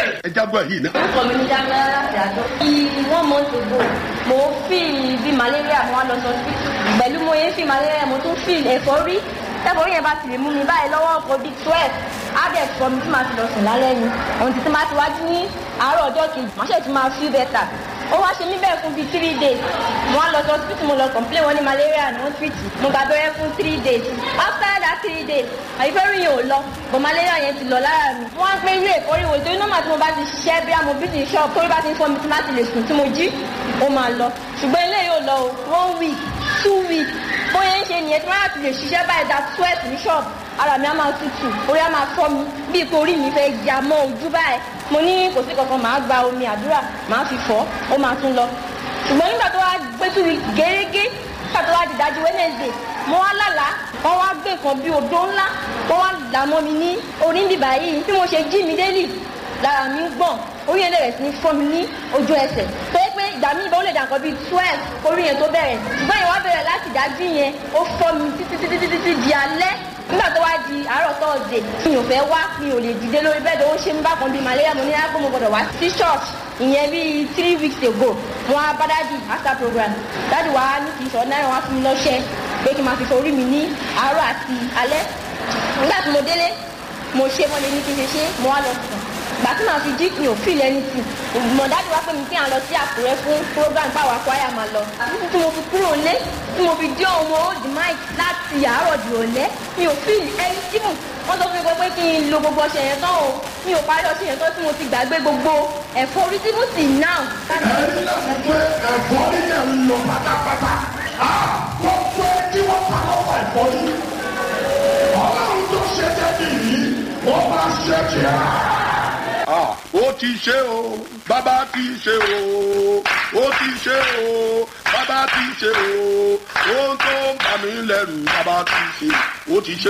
ẹ jágbọ́ yìí náà. orúkọ mi ní dámẹ́rẹ́ láti àjọ. bí one month ago mo fi bí malaria mo wá lọ sọ sí pẹ̀lú mo yẹn fi malaria mo tún fi ẹ̀fọ́rí ẹ̀fọ́rí yẹn bá ti lè mú mi báyìí lọ́wọ́ ọkọ̀ bíi twelve á dẹ̀ sọ mi tí màá ti lọ sùn lálẹ́ ni ohun títí máa ti wájú ní àárọ̀ ọjọ́ kejì máa ṣe ti máa feel better ó wá ṣe mí bẹ́ẹ̀ fún bíi three days mo wá lọ sọ hospital mo lọ complain wọn ní malaria ní hospital mo gbà bẹ́rẹ́ fún three days after that three days àyífẹ́rù yẹn ò lọ but malaria yẹn ti lọ lára mi wọ́n á pé ilé ìkórè wò torí nọ́mà tí mo bá ti ṣiṣẹ́ bí mo bí ti shop torí bá ti ń fọ́ mi tí má ti lè sùn tí mo jí ó máa lọ ṣùgbọ́n ilé yóò lọ o one week two weeks bóyá ń ṣe nìyẹn tí wọ́n á ti lè ṣiṣẹ́ báyìí da sweat ní shop ara mi á máa tutù orí á máa fọ́ mi bíi pé orí mi fẹ́ ya mọ́ ojú báyìí mo ní kò sí kankan màá gba omi àdúrà màá fi fọ́ ó máa tún lọ ṣùgbọ́n nígbà tó wá gbé two weeks gẹ́gẹ́ nígbà tó wá di dájú wednesday mo wá lálàá wọ́n wá gbé nǹkan bíi odó ńlá wọ́n wá là mọ́ mi ní orí ń bìbà yìí bí mo ṣe jí mi délì lára mi ń gbọ̀n orí yẹn bẹ̀rẹ̀ sí ní fọ́ mi ní ojú ẹsẹ̀ tó yẹ pé ìgbà míì bá ó lè dà nǹkan bíi twelve orí yẹn tó bẹ̀rẹ̀ ṣùgbọ́n ìwà bẹ̀rẹ̀ láti dájú yẹn ó fọ́ mi títí títí títí títí di alẹ́ nígbà tó wá di àárọ̀ tọ́ọ̀dẹ̀ mi ò fẹ́ wá mi ò lè dìde lórí bẹ́ẹ̀dì ó ṣe ń bá kan bíi malaria mo ní lápò mo gbọ́dọ̀ wá sí church ìyẹn bíi three weeks ago mo wá bá dádì after program dádì wá ní kì í sọ náírà wá fún mi lọ́ṣẹ́ pé kí n máa fi forí mi ní àárọ̀ àti alẹ́ nígbà tí mo délé mo ṣe mo lè ní kí n ṣe ṣe mo wá lọ sùn gbà tí màá fi jí mi ò feel anything mọ̀dájú wá pé mi kí n lọ sí àkúrẹ́ fún program báwa kwaya máa lọ títí tí mo fi kúrò lé tí mo fi dé ọmọ old mic láti àárọ̀ di òlẹ́ mi ò feel anything wọ́n sọ fún mi pé kí n lo gbogbo ọṣẹ yẹn tán o mi ò parí ọṣẹ yẹn tán tí mo ti gbàgbé gbogbo ẹ̀fọ́ orí tí mo sì náà. ẹ̀rí náà fún pé ẹ̀fọ́ nílẹ̀ ń lọ pátápátá wọ́n pé kí wọ́n pa lọ́wọ́ ẹ̀fọ́ yìí ọlọ́run tó ṣe jẹ́bi yìí wọ́n bá ṣe jẹ́ à. ó ti ṣe o bàbá ti ṣe o ó ti ṣe o bàbá ti ṣe o ohun tó ń bà mí lẹ́rù bàbá ti ṣe ó ti ṣe